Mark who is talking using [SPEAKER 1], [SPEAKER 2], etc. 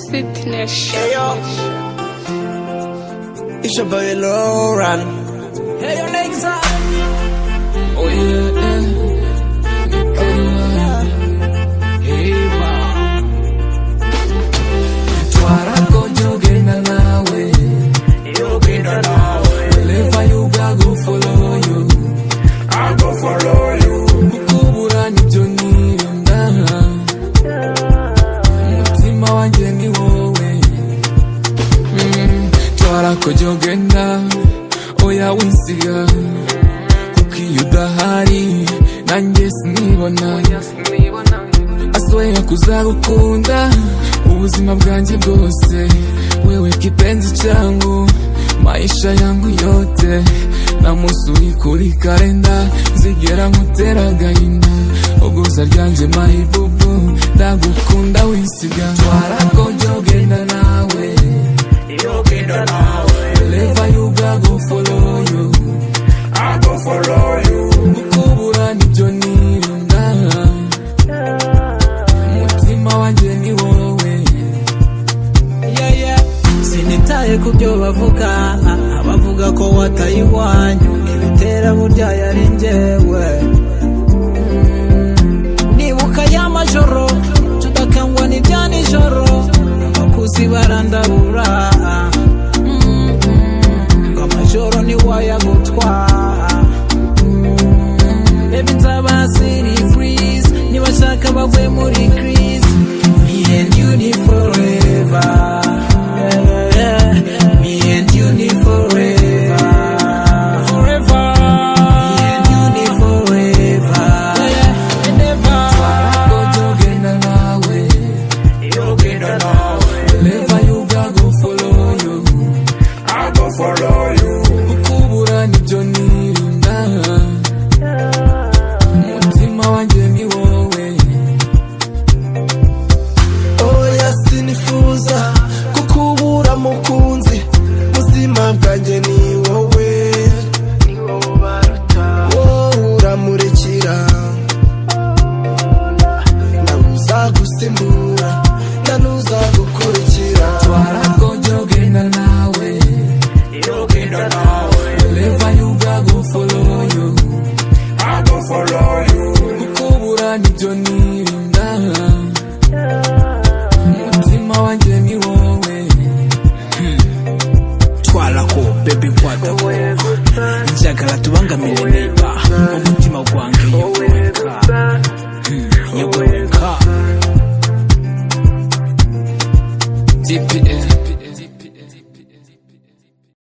[SPEAKER 1] Fitness.
[SPEAKER 2] Hey, yo. It's your boy Lil Ronnie. Hey, yo, niggas up. Oh, yeah, yeah. Oh, yeah. Hey, ma. Suaraku jogging na nawe. Jogging na nawe. Lefa yuga, go follow you. I go follow you. Mukubura ni Johnny Yonda. Mutima wanjye ni wowe. twarakojya ugenda oya winsiga kuko iyo udahari nanjye sinibona aswera kuzagukunda ubuzima bwanjye bwose wewe kipenzi changu maisha yangu yote namusuri kuri kalenda zigera nkutera agahinda uguza ryanje mayibubu ndagukunda winsiga twarakojya ugenda nawe Wherever you go, I go follow you. I go follow you. Mukubura ni Johnny Yonda. Mutima wanjye ni wowe. Yeah, yeah.
[SPEAKER 3] sinitaye ku byo bavuga abavuga ko wataye iwanyu ibitera burya yari njyewe Mm, nibuka ya majoro tudakangwa n'ibya nijoro abakuzi barandabura Mm, ngo amajoro ntiwayagutwara Baby nzaba city freeze Nibashaka bagwe muri crease Me and you ni forever Yeah, yeah. Me and you ni forever Forever Me and you ni forever Yeah, and ever
[SPEAKER 2] Twarakojya ugenda nawe. Wherever you go, I go follow you. Mukubura ni Johnny Yonda. Mutima wanjye ni wowe.
[SPEAKER 4] oya sinifuza kukubura mukunzi buzima bwanjye ni wowe wowe uramurikira nawe uzagusimbura na n'uzagukurikira
[SPEAKER 2] Twarakojya ugenda nawe. Wherever you go, I go follow you. Mukubura ni Johnny Yonda. Mutima wanjye ni wowe.
[SPEAKER 3] Twalako baby wadako Njagala tubangamire neiba Umutima gwange yegwenka Yegwenka
[SPEAKER 2] TPS.